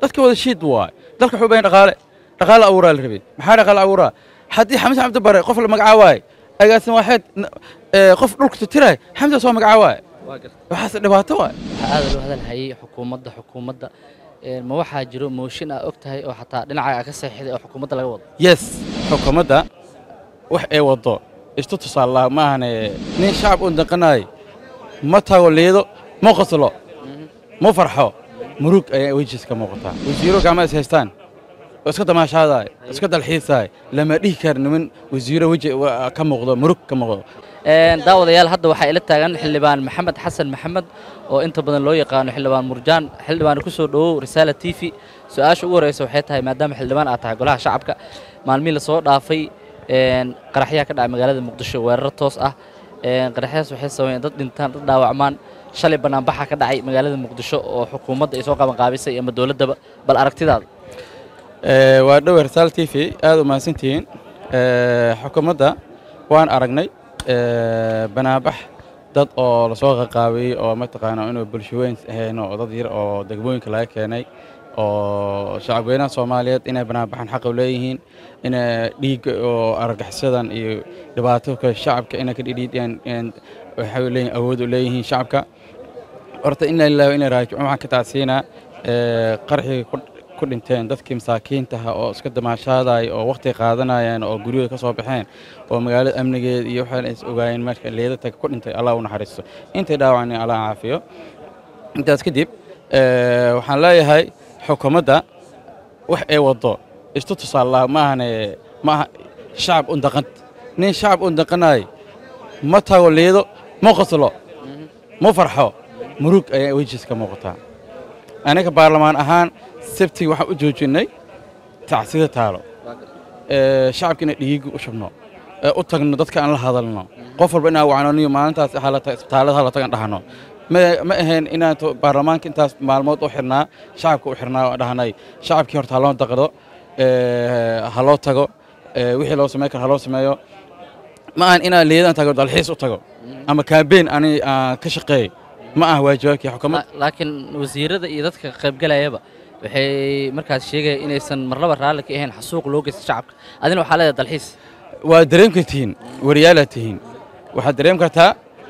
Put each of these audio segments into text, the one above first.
dadka wada shiid waay dalka wuxuu bahan dhaqaale dhaqaale abuuraa la rabay maxaa dhaqaale abuuraa haddii xamse cabdi bare qof la magacaawaay agaasin waaxeed qof dhulka tutiraay xamse soo magacaawaay waxaase dhibaato waay waxaa aad loo hadalhayay xukuumadda xukuumadda ma waxaa jiro mooshin aa og tahay oo xataa dhinaca ka saxiixday oo xukuumadda laga wado yes xukuumadda wax ay waddo istu tusaallaa ma ahane nin shacab u daqanaay ma tago liido ma qoslo ma farxo murug ayaa wejiis ka muuqataa wasiiro gacma is haystaan oo iska damaashaadaay iska dalxiisaay lama dhihi kara niman wasiiro weji ka muuqdo murug ka muuqdo daawadayaal hadda waxaa ila taagan xildhibaan maxamed xasan maxamed oo inta badan loo yaqaano xildhibaan murjaan xildhibaan ku soo dhowow risaala t v su-aasha ugu horreysa waxay tahay maadaama xildhibaan aad tahay golaha shacabka maalmihii lasoo dhaafay qaraxyaa ka dhacay magaalada muqdisho weeraro toos ah qaraxyadas waxay sameeyeen dad dhintaan dad dhaawacmaan shalay banaanbaxa ka dhacay magaalada muqdisho oo xukuumadda ay soo qabanqaabisay ama dowladdaba bal aragtidaada waa dhowe risaal t v aad u mahadsantihiin xukuumadda waan aragnay banaanbax dad oo lasoo qaqaabiyey oo mataqaana inuu bulshaweyn ahayn oo dad yar oo degmooyinka laga keenay oo shacabweynaha soomaaliyeed inay banaanbaxan xaq u leeyihiin inay dhiigga oo argagixisyadan iyo dhibaatoka shacabka inay ka dhidhiidhiyaan waxay leeyihin awood u leeyihiin shacabka horta ina lillahi wa ina raajicuun waxaan ka tacsiinaa qarxigii ku dhinteen dadkii masaakiintaha oo iska damaashaadaya oo wakhti qaadanayaan oo guryahooda ka soo baxeen oo magaalada amnigeeda iyo waxaan is ogaayeen marka leedata ku dhintay allah u naxariisto intay dhaawacnay allah caafiyo intaas kadib waxaan leeyahay xukuumadda wax ay waddo istu tusaallaa ma ahane ma aha shacab u daqan nin shacab u daqanaay ma tago liido ma qoslo ma farxo murug ayaa wejiis ka muuqataa aniga baarlamaan ahaan sabtigi waxaan u joojinnay tacsida taalo shacabka inay dhiigu u shubno u tagno dadka aan la hadalno qof walba inaan wacnoniyo maalintaas isbitaallada hala tagan dhahno ma ahayn inaan baarlamaanka intaas maalmood u xirnaa shacabka u xirnaa oo dhahnay shacabkii horta haloo daqdo ha loo tago wixii loo sameyn karo ha loo sameeyo ma ahan inaan liidan tago dalxiis u tago ama kaambeyn ani aan ka shaqeey ma aha waajibaadkii xukuumadda laakiin wasiirada iyo dadka qaybgalayaba waxay markaas sheegaya inaysan marlaba raalli ka ahayn xasuuq loo geysta shacabka adina waxaa leedahay dalxiis waa dareem kartihiin wariyaalaad tihiin waxaad dareem kartaa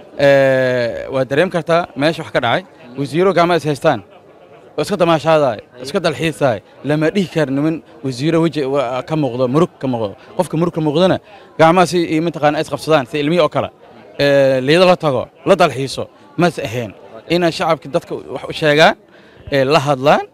waad dareem kartaa meesha wax ka dhacay wasiiro gacma is haystaan oo iska damaashaadaay iska dalxiisaay lama dhihi kara niman wasiiro weji ka muuqdo murug ka muuqdo qofka murug ka muuqdona gacmaha si mataqaana is qabsadaan si ilmihi oo kale liido la tago la dalxiiso mas ahayn inay shacabka dadka wax u sheegaan la hadlaan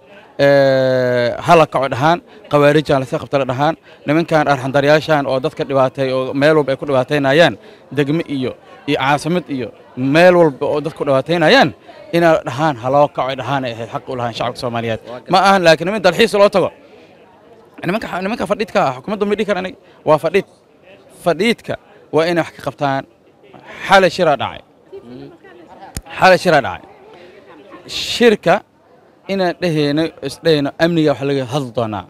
hala kaco dhahaan khawaarijaan lasi qabtala dhahaan nimankan arxandaryaashan oo dadka dhibaatay oo meel walba ay ku dhibaataynayaan degme iyo iyo caasimad iyo meel walba oo dadku dhibaataynayaan inay dhahaan haloo kaco dhahaan ay ahayd xaq u lahaan shacabka soomaaliyeed ma ahan laakiin niman dalxiis loo tago nimanka nimanka fadhiidka ah xukuumadda ma dhihi kara aniga waa fadhiid fadhiidka waa inay wax ka qabtaan xalay shiraa dhacay xalay shiraa dhacay shirka inaan dhehayno isdhehayno amniga wax laga hadli doonaa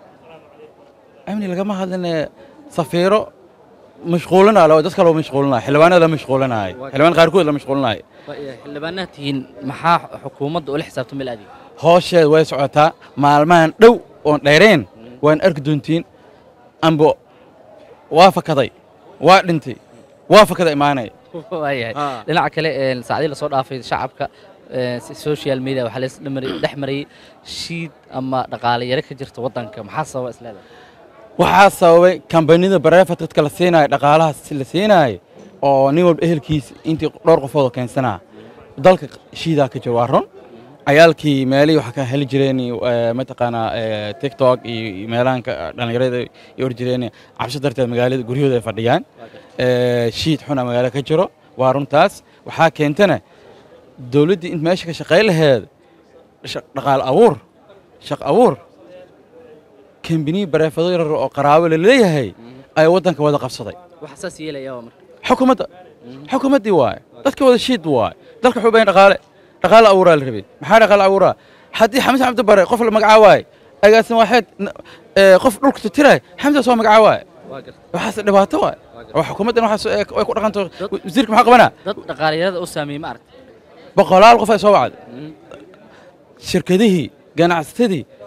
amni lagama hadline safiiro mashquulinaa oo dadka loo mashquulinaya xildhibaanada la mashquulinaayo xildhibaan qaarkood la mashquulinaayo xildhibaanaha tihiin maxaa xukuumadda ula xisaabtama ilaadi hoosheed way socotaa maalmahan dhow oon dheereen waan arki doontiin ambo waa fakaday waa dhintay waa fakada imaanaya waayahay dhinaca kale saacdii lasoo dhaafay shacabka social media waxaa la dhex marayay shiid ama dhaqaale yare ka jirta waddanka maxaa sababa isleedahay waxaa sababay kambanida bareefat dadka la siinaayo dhaqaalahaas la siinaayo oo nin walba ehelkiisa intii dhowr qofoodoo keensanaa dalka shiidaa ka jiro waa run cayaalkii meelihii waxaa ka heli jireen mataqaanaa tiktok iyo meelahanka dhallinyarada ay or jireen cabsi darteed magaalada guryahooda ay fadhiyaan shiid xuna magaalo ka jiro waa runtaas waxaa keentana dowladdii int meesha ka shaqayn laheed dhaqaal abuur shaq abuur kambiniyi bareefado yarar oo qaraabo la leeyahay ayaa waddanka wada qabsaday waxa saas yeelaya waa marka xukuumadda xukuumaddii waaye dadka wada shiid waaye dalka wuxuu bahan dhaqaale dhaqaale abuuraa la rabay maxaa dhaqaale abuuraa haddii xamse cabdi bare qof la magacaawaay agaasin waaxeed qof dhulka tutiraay xamse soo magacaawaay waxaas dhibaato waay oo xukuumaddan waxaas ay ku dhaqanto wasiirka maxaa qabanaa dad dhaqaaliyarada u saameeyey ma aragtay boqolaal qof ay soo wacday shirkadihii ganacsatadii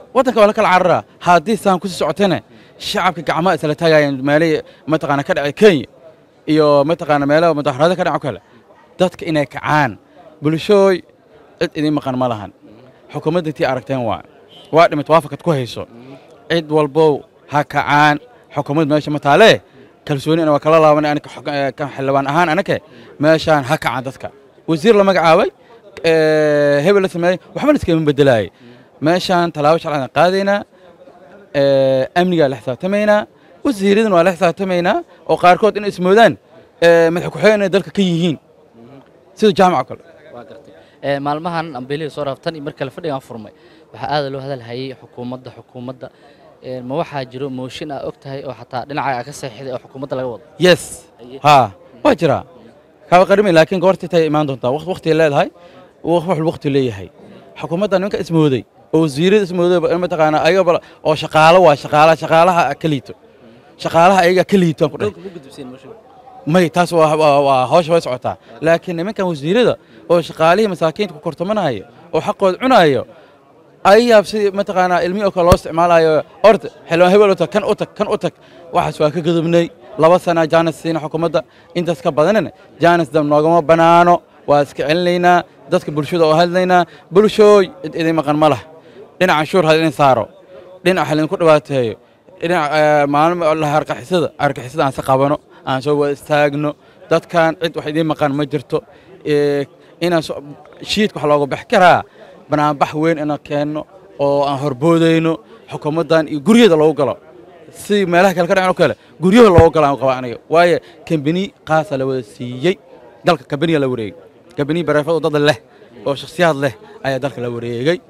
waddanka waa la kala cararaa haddii saan kusii socotana shacabka gacmaha isla taagayaan meelihii mataqaana ka dhacay kenya iyo mataqaana meelaha mudaharaado ka dhaco kale dadka inay kacaan bulshooy cid idiin maqan ma lahan xukuumadda intii aragteen waa waa dhimid waafakad ku hayso cid walbow ha kacaan xukuumad meesha ma taalee kalsoonina waa kala laabanay anaka xog- eh, kan xildhibaan ahaan anake meeshaan ha kacaan dadka wasiir la magacaabay eh, hebel la sameeyey waxba la iskama bedelaayay meeshaan tallaabo sharcigan qaadaynaa eh, amnigaa la xisaabtamaynaa wasiiradan waa la xisaabtamaynaa oo qaarkood inay ismoodaan eh, madax ku-xigeen inay dalka ka yihiin sida jaamac oo kale waa gartay Ee, maalmahan ambeelihii soo raaftan iyo mar kale fadhigan furmay waxaa aada loo hadalhayay xukuumadda xukuumadda Ee, ma waxaa jiro mooshin aa og tahay oo xataa dhinaca aa ka seexiday oo xukuumadda laga wado yes Aye. ha waa jiraa kaba qarimi laakiin goortii tay imaan doontaa waqti waqti leedahay wax wax waqti leeyahay xukuumadda ninka ismooday oo wasiirada ismooday ba- mataqaana ayaga oo shaqaalo waa shaqaalaha shaqaalaha ka liito shaqaalaha ayaga ka liito aan ku dhahay dhowrka ku gudubseen mooshin may taas waa waa- waa hawsha way socotaa laakiin nimankan wasiirada oo shaqaalihii masaakiinta ku kortamanaya oo xaqooda cunayo ayaab sidii mataqaanaa ilmihii oo kale loo isticmaalayo orda xildhibaan hebel u tag kan u tag kan u tag waxaas waa ka gudubnay laba sana jaanis siina xukuumadda intaas ka badanina jaanis dam noogama banaano waa iska celinaynaa dadka bulshada oo hadlaynaa bulshooy cid idin maqan ma lah dhinac canshuur ha idin saaro dhinac ha idinku dhibaateeyo dhinac eh, maalin la argixisada argixisada aan si qabano aan soo wada istaagno dadkan cid wax idiin maqan ma jirto Eh, inaan so- shiidka wax looga bax karaa banaanbax weyn inaan keenno oo aan horboodayno xukuumaddan iyo guryaheeda loogu galo si meelaha kale ka dhacen oo kale guryaha loogu galo aan qaba aniga waayo kambani qaasa la wada siiyey dalka kambaniga la wareegay kambani bareefad oo dad leh oo shakhsiyaad leh ayaa dalka la wareegay